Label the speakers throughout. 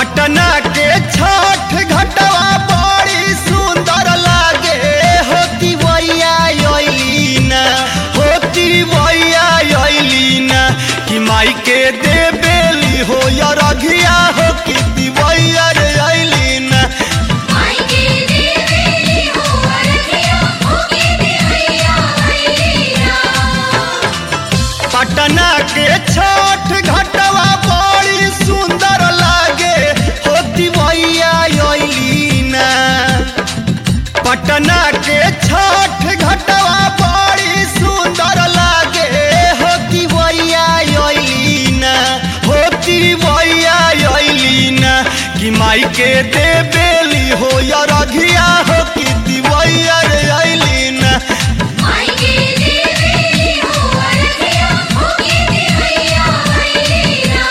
Speaker 1: पटना के छठ घटवा बड़ी सुंदर लागे होती वैया अइलीना होती वैया अइलीना कि माई के देबेली हो या रघिया हो कि दिवैया रे अइलीना
Speaker 2: माई के देवेली हो अरघिया होके देवैया अइलीना
Speaker 1: पटना के छठ घटवा बड़ी सुंदर लागे होती वैया अइलीना पटना के छठ घटवा बड़ी सुंदर लागे होती वैया अइलीना होती वैया अइलीना कि माई के देबेली हो या रघिया हो कि दिवैया रे अइलीना
Speaker 2: माई के देवेली हो अरघिया होके देवैया अइलीना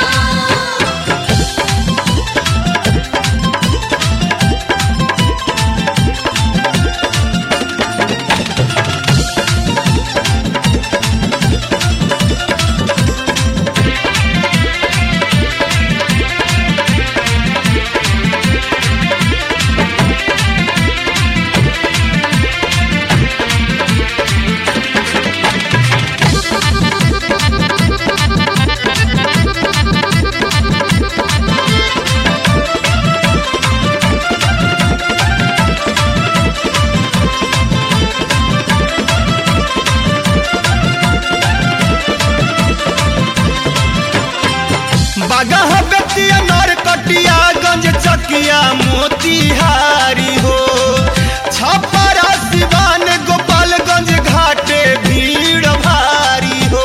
Speaker 1: बागह बेतिया नरकटिया गंज चकिया मोतिहारी हो छपरा सिवान गोपालगंज घाटे भीड़ भारी हो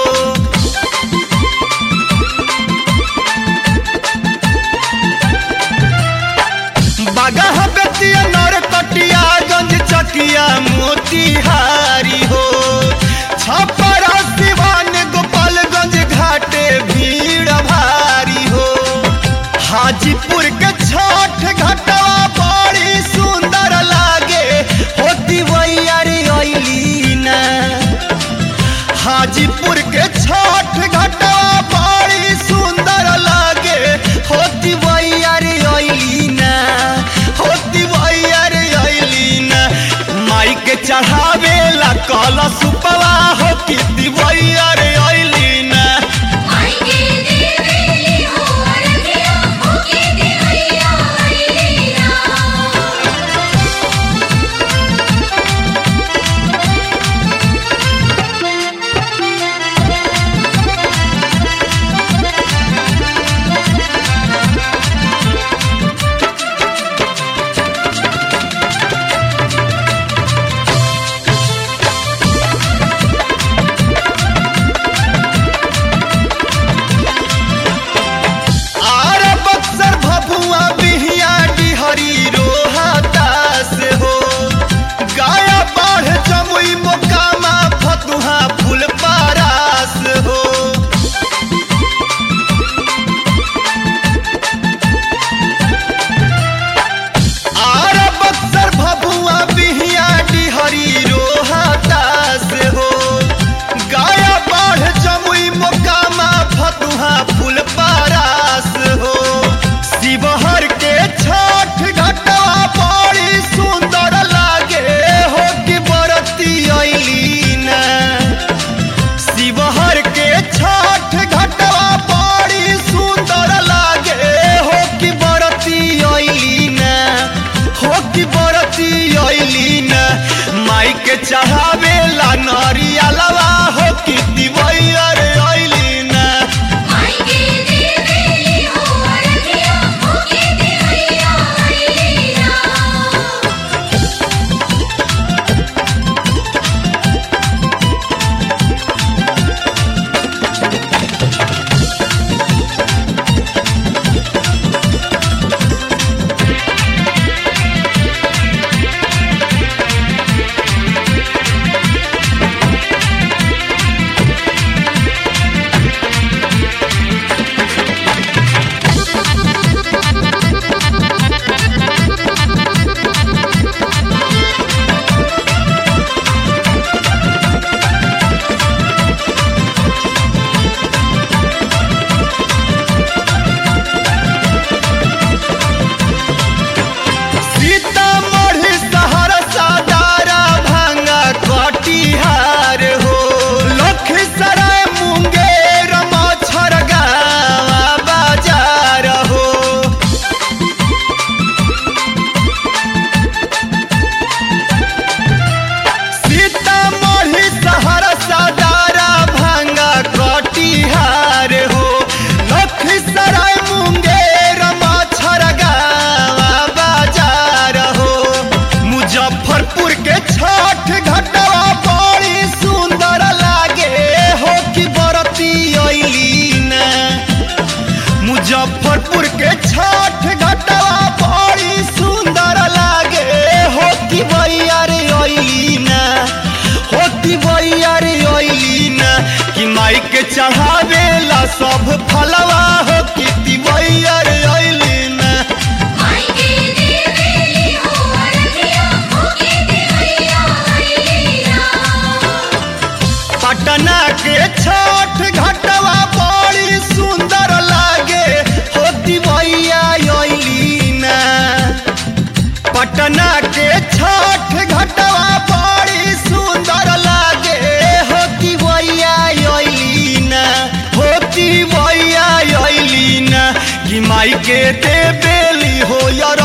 Speaker 1: बागह बेतिया नरकटिया गंज चकिया मोतिहारी हो छपरा सिवान गोपालगंज घाटे भीड़ भारी हो हाजीपुर के छठ घटवा बड़ी सुंदर लागे होती वैया रे अइलीना हाजीपुर के छठ घटवा बड़ी सुंदर लागे होती वैया रे अइलीना होती वैया रे अइलीना माई के चढ़ावे ला कलश उपवा हो कि दिवैया रे अइलीना
Speaker 2: माई के देवेली हो अरघिया होके देवैया अइलीना
Speaker 1: आर बक्सर भभुआ बिहिया डिहरी रोहतास हो गाया बाढ़ जमुई मोकामा फतुहा फुलपारास हो आर बक्सर भभुआ बिहिया डिहरी रोहतास हो गाया बाढ़ जमुई मोकामा फतुहा फुलपारास हो शिवहर के छठ घटवा बड़ी सुंदर लागे हो कि बरती अइलीना शिवहर के छठ घटवा बड़ी सुंदर लागे हो कि बरती अइलीना हो कि बरती अइलीना माई के चढ़ावे ला नरियलवा हो कि दिवैया रे अइलीना
Speaker 2: माई के देवेली हो अरघिया होके देवैया अइलीना
Speaker 1: आ चढ़ावेला सब फलवा हो कि दिवैया अइली ना
Speaker 2: माई के देवेली हो अरगिया होके देवैया अइलीना
Speaker 1: पटना के छठ घाटवा बड़ी सुंदर लागे हो दिवैया अइली ना पटना के छठ घाटवा बड़ी सुंदर लागे हो दिवैया अइली ना हो दिवैया अइली ना कि माई के देवेली हो यार